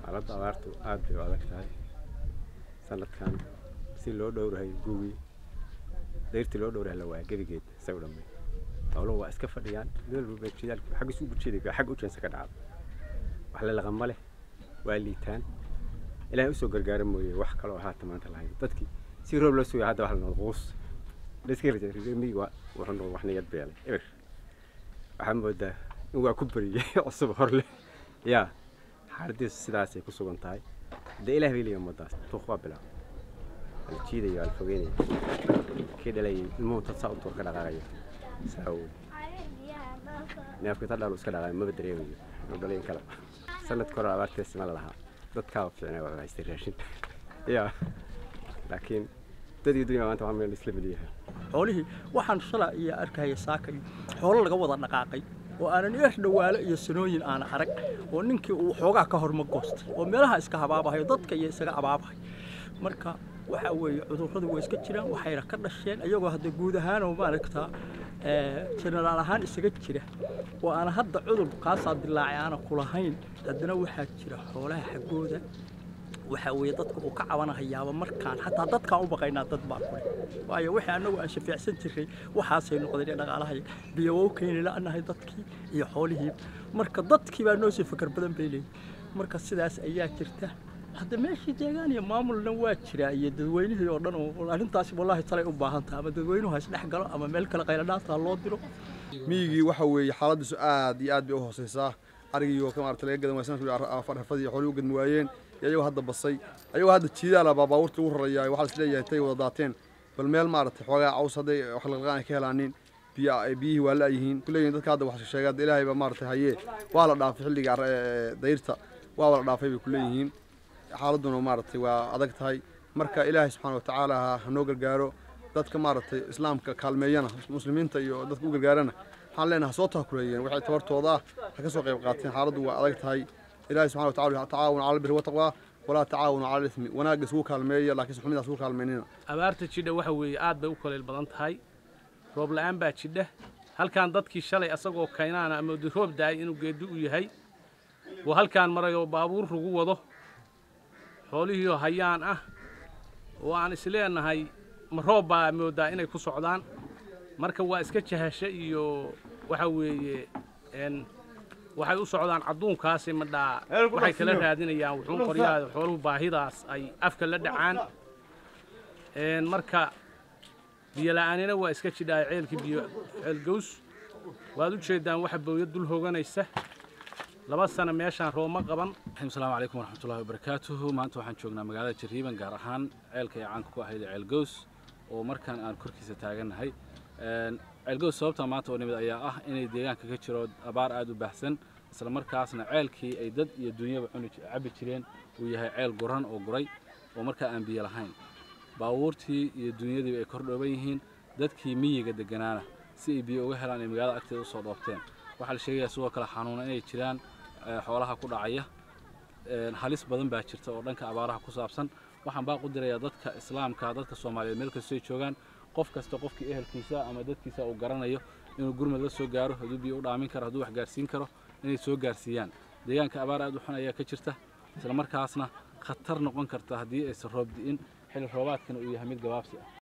xaaladda abaartu aad bay u adag tahay sanadkan si loo dhowrahay guugii dayrtii loo dhowrahay la waa gebigeed say u dhammay howluhu waa iska fadhiyaan meel walba jidaal xagga isu bujeeday xagga u jeensa ka dhacda wax la laqama leh waa liitaan ilaahay usoo gargaara mooye wax kaloo haata maanta lahayn dadkii si roob loo sugaya hadda wax la noqdo quus laiska rajamiga wuxuu noqdo wax niyad beelay eber waxaa moodaa in waa ku bariyey cusub hor leh yaa xaaladiisu sidaasay ku sugan tahay dee ilaah bay leeyahay ummadaas tuuq waa bilaab ala jiidaya ala fogeynaya kii dhalayay ilmuhu tad saa u duur ka dhaqaaqaya saa wey neefka ta dhalu iska dhaqaaqay maba dareemayo inuu dhalay in kale sanadka hore abaarteesi ma la lahaa dadkaa fiicnay waa haystay raashin yaa laakiin dad iyo dunya maanta waa meel isla mid yahay xoolihii waxaan shala iyo arkaya saakay xoolo laga wada dhaqaaqay oo aanan eer dhawaalo iyo sanooyin aana arag oo ninkii uu xoogaa ka horma goostay oo meelaha iska habaabahayo dadka iyo isaga abaabahay marka waxa weeye cudurradu waa iska jiraan waxayna ka dhasheen iyagoo hadda guud ahaan oo maaragtaa jenaraal ahaan isaga jira oo aan hadda cudur kaasaa dilaacay aana kulahayn haddana waxaa jira xoolaha xaggooda waxa weeye dadka uu ka cabanahayaaba markaan xataa dadkaan u baqaynaa dad baa kule waayo wixii annagu aan shafiicsan jirray waxaasay noqdeen ee dhaqaalahay biyo waa u keeni la'nahay dadkii iyo xoolihii marka dadkii baa noo sii fakar badan bay leeyihin marka sidaas ayaa jirta hadda meeshii deegaan iyo maamulna waa jiraa iyo dadweynihii oo dhan oo arrintaasi wallaahi talay u baahan tahay ama dadweynuhu ha isdhex galo ama meel kale qayladhaanta loo diro miyigii waxa weeye xaaladiisu aad iyo aad bay u hooseysaa arigii oo ka maarata laga gadan waay sanadkii farxafadii iyo xoolihii u gadmi waayeen iyo ayagoo hadda basay ayagoo hadda jiidaala baa baabuurta ugu rarayaa waxaa is leeyahay tay wada daateen bal meel maaragtay xoogaa caws hadday wax lalaqaan ay ka helaanin biyo biyihii waa la'yihiin kuleeyihin dadka hadda wax sheegay hadda ilaahay baa maaragtay hayee waa la dhaafay xilliga dayrta waa la dhaafay bay kuleeyihiin xaaladuna maaragtay waa adag tahay marka ilaahay subxaana watacaala ha noo gargaaro dadka maaragtay islaamka kaalmeeyana muslimiinta iyo dadka u gargaarana waxaan leenahay ha soo tahakuleeyeen waxay tabartooda ah ha ka soo qayb qaateen xaaladdu waa adag tahay ilaahay subxana wataala tacaawun cala albiri wataqwa walaa tacaawunu cala alismi wanaagga isugu kaalmeeya laakiin xumidaa isugu kaalmeynina abaarta jidha waxa weeye aad bay u kaleyl badan tahay roob la'aan baa jidha halkaan dadkii shalay asagoo kaynaana ama roob da'ay inuu geedi u yahay oo halkaan marayoo baabuur lagu wado xoolihiioo hayaan ah oo aan isleenahay ma roob baa moodaa inay ku socdaan marka waa iska jahasho iyo waxa weeye waxay u socdaan cadduunkaasi madhaa waxay kala raadinayaan wuxuun qoryaha xooluhu baahidaas ay afka la dhacaan marka biyola'aanina waa iska jidhaa ceelkii biyo ceelgows waad u jeeddaan waxa booya dul hoganaysa laba sano meeshaan rooma qaban asalaamu calaykum waraxmatullahi wabarakaatuhu maanta waxaan joognaa magaalada jariiban gaar ahaan ceelka ay caanka ku ahayd ceelgows oo markaan aan korkiisa taagannahay ceelgows sababta maanta oo nimid ayaa ah inay deegaanka ka jiro abaar aad u baahsan isla markaasna ceelkii ay dad iyo dunyaba cuni cabbi jireen uu yahay ceel guran oo guray oo markaa aan biyo lahayn baabuurtii iyo dunyadiiba ay kor dhooban yihiin dadkii miyiga degganaana si ay biyo uga helaan ay magaalada agteeda usoo dhoobteen waxaa la sheegayaa sidoo kale xanuuna inay jiraan xoolaha ku dhacaya halis badan baa jirta oo dhanka abaaraha ku saabsan waxaan baa u dirayaa dadka islaamka dadka soomaaliyeed meel kastoo ay joogaan qof kasta qofkii ehelkiisa ama dadkiisa uu garanayo inuu gurmad la soo gaaro hadduu biyo u dhaamin karo hadduu wax gaarsiin karo inay soo gaarsiiyaan deegaanka abaar aad u xun ayaa ka jirta isla markaasna khatar noqon karta haddii aysan roob di'in xilli roobaadkana uu yahay mid gabaabsi ah